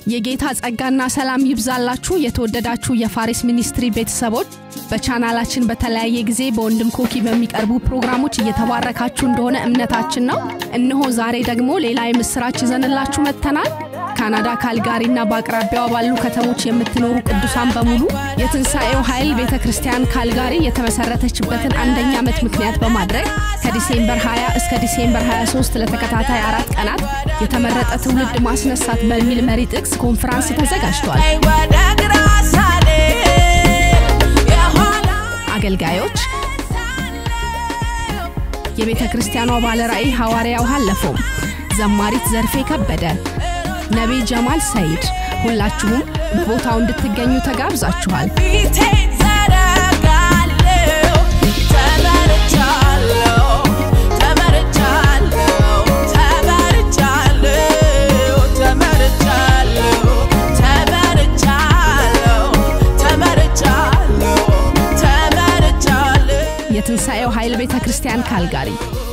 የጌታ ጸጋና ሰላም ይብዛላችሁ የተወደዳችሁ የፋሪስ ሚኒስትሪ ቤተሰቦች በቻናላችን በተለያየ ጊዜ በወንድም ኮኪ በሚቀርቡ ፕሮግራሞች እየተባረካችሁ እንደሆነ እምነታችን ነው እነሆ ዛሬ ደግሞ ሌላ የምስራች ይዘንላችሁ መጥተናል ካናዳ ካልጋሪና በአቅራቢያዋ ባሉ ከተሞች የምትኖሩ ቅዱሳን በሙሉ የትንሣኤው ኃይል ቤተ ክርስቲያን ካልጋሪ የተመሰረተችበትን አንደኛ ዓመት ምክንያት በማድረግ ከዲሴምበር 20 እስከ ዲሴምበር 23 ለተከታታይ አራት ቀናት የተመረጠ ትውልድ ማስነሳት በሚል መሪ ጥቅስ ኮንፈራንስ ተዘጋጅቷል አገልጋዮች የቤተ ክርስቲያኗ ባለ ራእይ ሐዋርያው አለፈው ዘማሪት ዘርፌ ከበደ ነቢይ ጀማል ሰይድ ሁላችሁም በቦታው እንድትገኙ ተጋብዛችኋል ፊቴን ዘረጋለሁ ተመርቻለሁ ተመርቻለሁ ተመርቻለሁ ተመርቻለሁ ተመርቻለሁ ተመርቻለሁ ተመርቻለሁ የትንሣኤው ኃይል ቤተ ክርስቲያን ካልጋሪ